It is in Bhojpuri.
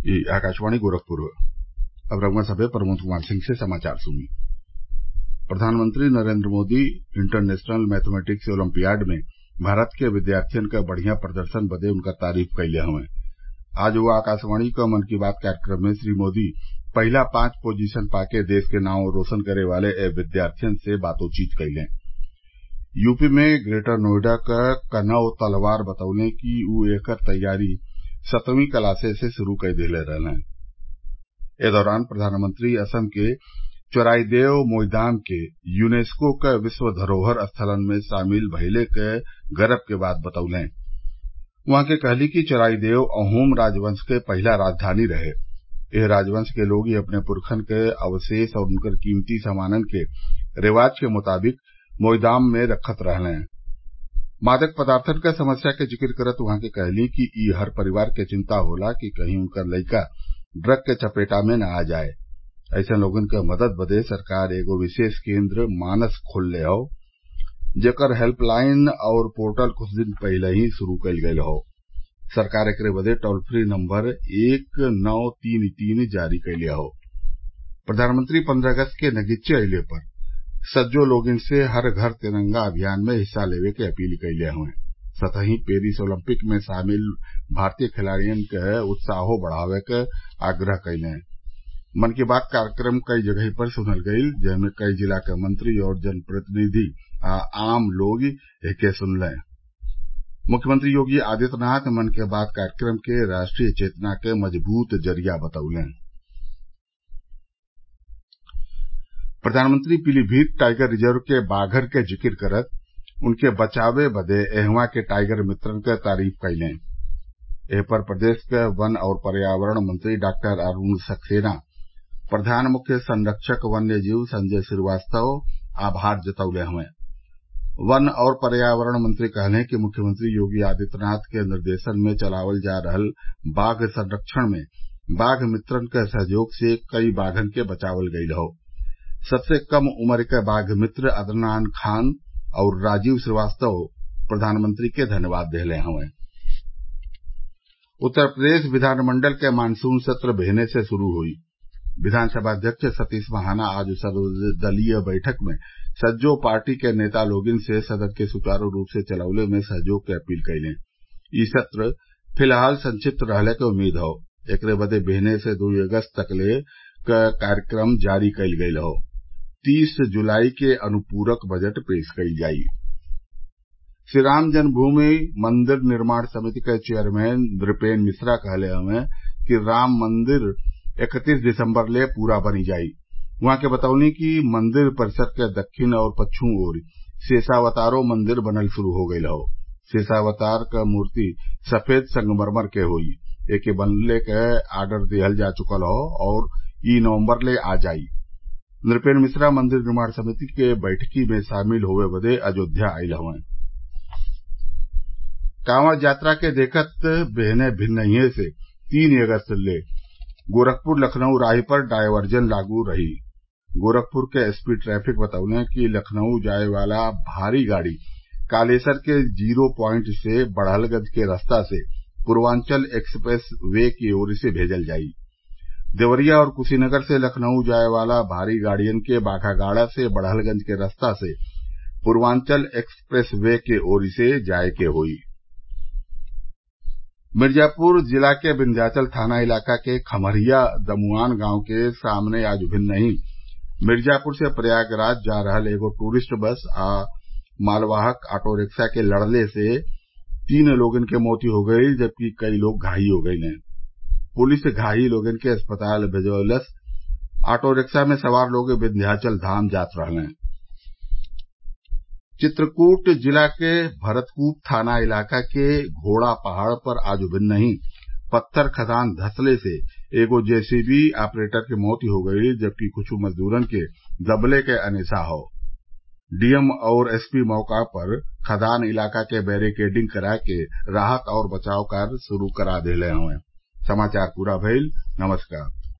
आकाशवाणी गोरखपुर अब रउआ सभे प्रमोद कुमार सिंह से समाचार सुनी प्रधानमंत्री Narendra Modi international mathematics olympiad में भारत के विद्यार्थियन क बढ़िया प्रदर्शन बदे उनकर तारीफ कइले हवन आज वो आकाशवाणी क मन की बात कार्यक्रम में श्री मोदी पहिला पांच पोजीशन पाके देश के नांव रोशन करे वाले ए विद्यार्थियन से बातचीत कइलें यूपी में ग्रेटर नोएडा क कनव तलवार बतौले कि उ एकर तैयारी सतवीं क्लासे से शुरू कई देले रहलन ए दौरान प्रधानमंत्री असम के चोराइदेव मोईदाम के यूनेस्को क विश्व धरोहर स्थलन में शामिल भइले क गरव के बात बतौले उहाँ के कहली कि चोराइदेव अहोम राजवंश क पहिला राजधानी रहे एह राजवंश के लोग अपने पुरखन क अवशेष और उनकर कीमती सामानन के रिवाज के मुताबिक मोईदाम में रखत रहलें मादक पदार्थन क समस्या के जिक्र करत उहाँ के कहली कि इ हर परिवार के चिंता होला कि कहीं उनकर लइका ड्रग के चपेटा में न आ जाए ऐसन लोगन क मदद बदे सरकार एगो विशेष केन्द्र मानस खोलले हौ जेकर हेल्पलाइन और पोर्टल कुछ दिन पहिले ही शुरू कईल गयल हौ सरकार एकरे बदे टोल फ्री नम्बर एक नौ तीन तीन जारी कइले हौ प्रधानमंत्री पन्द्रह अगस्त के नगीचे अइले पर सज्जो लोगन से हर घर तिरंगा अभियान में हिस्सा लेवे के अपील कइले हवन सतही पेरिस ओलम्पिक में शामिल भारतीय खिलाड़ियन क उत्साहो बढ़ावे क आग्रह कइलें मन की बात कार्यक्रम कई जगही पर सुनल गईल जेमे कई जिला क मंत्री और जनप्रतिनिधि आ आम लोग एके सुनलें मुख्यमंत्री योगी आदित्यनाथ मन की बात कार्यक्रम के राष्ट्रीय चेतना के मजबूत जरिया बतौले प्रधानमंत्री पीलीभीत टाइगर रिजर्व के बाघर के जिक्र करत उनके बचावे बदे एहवा के टाइगर मित्रन क तारीफ कइलें एह पर प्रदेश क वन और पर्यावरण मंत्री डॉक्टर अरूण सक्सेना प्रधान मुख्य संरक्षक वन्य जीव संजय श्रीवास्तव आभार जतौले हवन वन और पर्यावरण मंत्री कहलें कि मुख्यमंत्री योगी आदित्यनाथ के निर्देशन में चलावल जा रहल बाघ संरक्षण में बाघ मित्रन क सहयोग से कई बाघन के बचावल गईल हौ सबसे कम उम्र के बाघ मित्र अदनान खान और राजीव श्रीवास्तव प्रधानमंत्री के धन्यवाद देले हवन उत्तर प्रदेश विधानमंडल के मानसून सत्र बेहने से शुरू हुई विधानसभा अध्यक्ष सतीश महाना आज सर्वदलीय बैठक में सज्जो पार्टी के नेता लोगन से सदन के सुचारू रूप से चलवले में सहयोग के अपील कइलें इ सत्र फिलहाल संक्षिप्त रहले के उम्मीद हौ एकरे बदे बेहने से दुई अगस्त तकले क कार्यक्रम जारी कईल गईल हौ तीस जुलाई के अनुपूरक बजट पेश कईल जाई श्रीराम जन्मभूमि मंदिर निर्माण समिति के चेयरमैन नृपेन मिश्रा कहले हवन कि राम मंदिर इकतीस दिसम्बर ले पूरा बनी जाई उहाँ के बतौनी कि मंदिर परिसर के दक्षिण और पच्छिम ओर शेषावतारो मंदिर बनल शुरू हो गईल हौ शेषावतार क मूर्ति सफेद संगमरमर के होई एके बनले क आर्डर दिहल जा चुकल हौ और ई नवम्बर ले आ जाई नृपेन मिश्रा मंदिर निर्माण समिति के बैठकी में शामिल होवे बदे अयोध्या आइल हवन कांवड़ यात्रा के देखत बेहने भिन्नहिए से तीन अगस्त ले गोरखपुर लखनऊ राही पर डायवर्जन लागू रही गोरखपुर के एसपी ट्रैफिक बतौले कि लखनऊ जाए वाला भारी गाड़ी कालेसर के जीरो प्वाइंट से बड़हलगंज के रास्ता से पूर्वांचल एक्सप्रेस वे की ओर से भेजल जाई देवरिया और कुशीनगर से लखनऊ जाए वाला भारी गाड़ियन के बाघागाड़ा से बड़हलगंज के रास्ता से पूर्वांचल एक्सप्रेस वे के ओर से जाए के होई मिर्जापुर जिला के विन्ध्याचल थाना इलाका के खमरिया दमुआन गांव के सामने आज भिन्न ही मिर्जापुर से प्रयागराज जा रहल एगो टूरिस्ट बस आ मालवाहक ऑटो रिक्शा के लड़ले से तीन लोगन के मौत हो गई जबकि कई लोग घायल हो गये पुलिस घायल लोगन के अस्पताल भेजवलस ऑटो रिक्शा में सवार लोग विन्ध्याचल धाम जात रहले चित्रकूट जिला के भरतकूप थाना इलाका के घोड़ा पहाड़ पर आज भिन्न ही पत्थर खदान धंसले से एगो जेसीबी ऑपरेटर की मौत हो गई जबकि कुछ मजदूरन के दबले के अनेसा हौ डीएम और एसपी मौका पर खदान इलाका के बैरिकेडिंग करा के राहत और बचाव कार्य शुरू करा देले हवन समाचार पूरा भइल नमस्कार